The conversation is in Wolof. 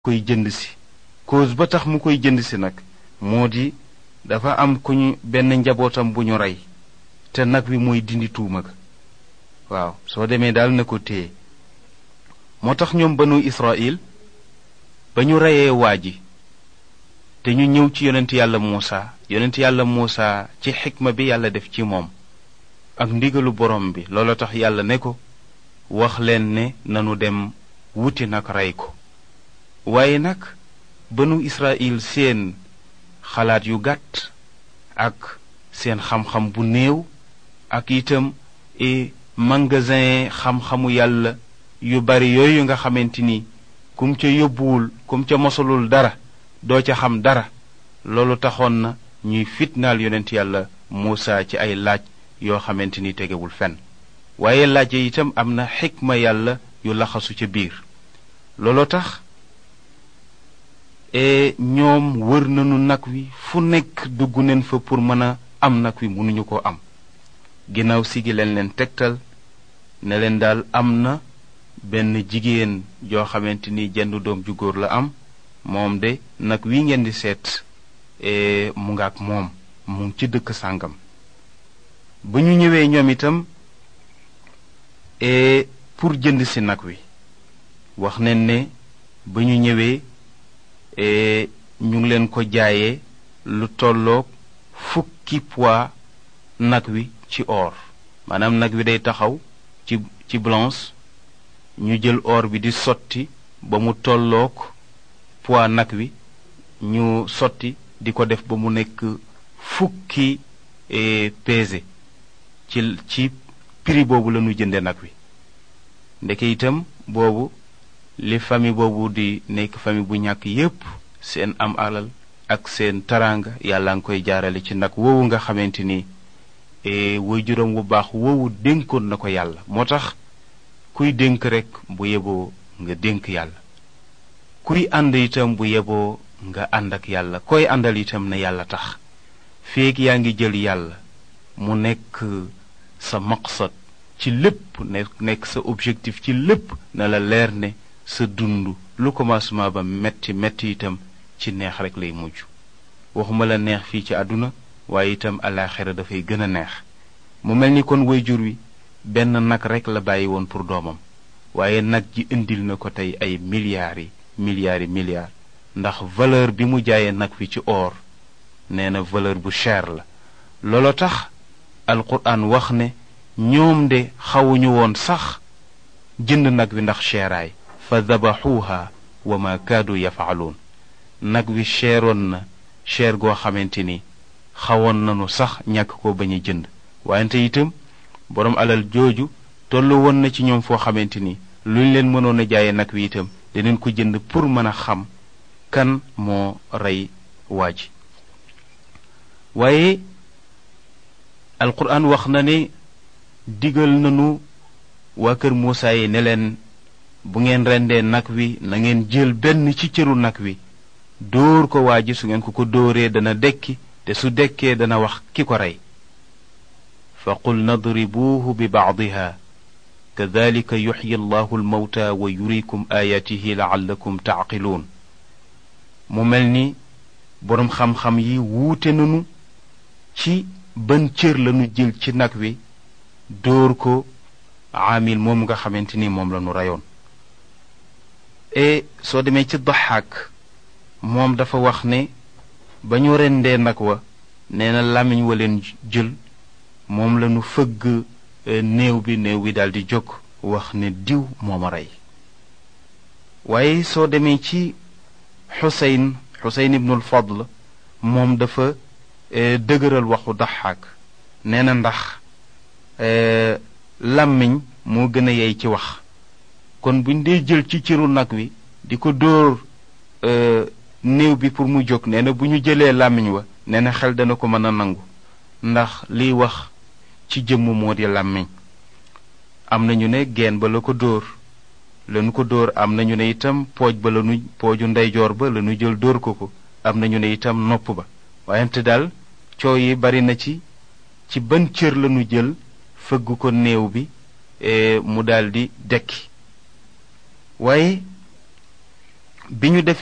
koy jënd si cause ba tax mu koy jënd si nag moo di dafa am ku ñu benn njabootam bu ñu rey te nag wi mooy dindi tuuma ga waaw soo demee daal na ko téye moo tax ñoom banu Israël ba ñu reyee waa ji te ñu ñëw ci yonent yàlla Muusa yonent yàlla Muusa ci xikma bi yàlla def ci moom ak ndigalu borom bi loolu tax yàlla ne ko wax leen ne nanu dem wuti nag rey ko waaye nag banu Israël seen xalaat yu gàtt ak seen xam-xam bu néew ak itam e magasin xam-xamu yàlla yu bari yooyu nga xamante ni kum ca yóbbuwul kum ca mosalul dara doo ca xam dara loolu taxoon na ñuy fitnaal yonent yàlla Muusa ci ay laaj yoo xamante ni tegewul fenn waaye laaj yi itam am na xikma yàlla yu laxasu ca biir looloo tax e ñoom wër nañu nag wi fu nekk dugg neen fa pour mën a am nag wi mënuñu ko am ginnaaw si gi leen leen tegtal ne leen daal am na benn jigéen joo xamante ni jenn doom ju góor la am moom de nag wi ngeen di seet mu nga ak moom mu ngi ci dëkk sàngam ba ñu ñëwee ñoom itam pour jënd si nag wi wax nañ ne ba ñu ñëwee ñu ngi leen ko jaayee lu tolloog fukki poids nag wi ci or maanaam nag wi day taxaw ci ci blanche ñu jël or bi di sotti ba mu tolloog poids nag wi ñu sotti di ko def ba mu nekk fukki pesé ci ci prix boobu la ñu jënde nag wi ndeke itam boobu li famille boobu di nekk famille bu ñàkk yépp seen am alal ak seen taraanga yàlla nga koy jaarale ci nag woowu nga xamante ni waajuram wu baax woowu dénkoon na ko yàlla moo tax kuy dénk rekk bu yeboo nga dénk yàlla kuy ànd itam bu yeboo nga ànd ak yàlla koy àndal itam na yàlla tax feeg yaa ngi jël yàlla mu nekk sa maqsad ci lépp nekk sa objectif ci lépp na la leer ne sa dund lu commencement ba metti metti itam ci neex rek lay mujj waxuma la neex fii ci àdduna waaye itam alaaxira dafay gën a neex mu mel ni kon wayjur wi benn nag rek la bàyyi woon pour doomam waaye nag ji indil na ko tey ay milliards yi milliards yi milliards ndax valeur bi mu jaayee nag wi ci or nee na valeur bu cher la loolo tax alquran wax ne ñoom de xawuñu woon sax jënd nag wi ndax cheeraay fa dabaxuuha wa ma kaadu yafaaluun nag wi cheeroon na cher goo xamante ni xawoon nanu sax ñàkk ko bañ a jënd wante itam boroom alal jooju tollu woon na ci ñoom foo xamante ni luñ leen mënoon a jaaye nag wi itam dinañ ko jënd pour mën a xam kan moo rey waa ji waaye alquran wax na ne digal nanu waa kër Muusaa yi ne leen bu ngeen rendee nag wi na ngeen jël benn ci cëru nag wi dóor ko waa ji su ngeen ko ko dóoree dana dekki te su dekkee dana wax ki ko rey fa qul nadribuuhu bi bacdiha kadalika yuxyi allahu almawta wa yurikum aayaatihi laallakum tacqiluun mu mel ni boroom xam-xam yi wuute nanu ci ban cër lanu jël ci nag wi dóor ko aamil moom nga xamante ni moom lanu reyoon e soo demee ci daxaak moom dafa wax ne ba ñu rendee nag wa nee na làmmiñ wa leen jël moom lañu fëgg néew bi néew bi daldi jóg wax ne diw mooma rey waaye soo demee ci xuseyn xuseyn ibnul fadl moom dafa dëgëral waxu daxaak nee na ndax làmmiñ moo gën a yey ci wax kon buñ dee jël ci cëru nag wi di ko dóor néew bi pour mu jóg nee na bu ñu jëlee làmmiñ wa nee na xel dana ko mën a nangu ndax liy wax ci jëmm moo di làmmiñ am nañu ne geen ba la ko dóor lanu ko dóor am nañu ne itam pooj ba lanu pooju ndeyjoor ba lanu jël dóor ko ko am nañu ne itam nopp ba wayante daal coow yi bari na ci ci ban cër lanu jël fëgg ko néew bi mu daldi dekki waaye bi ñu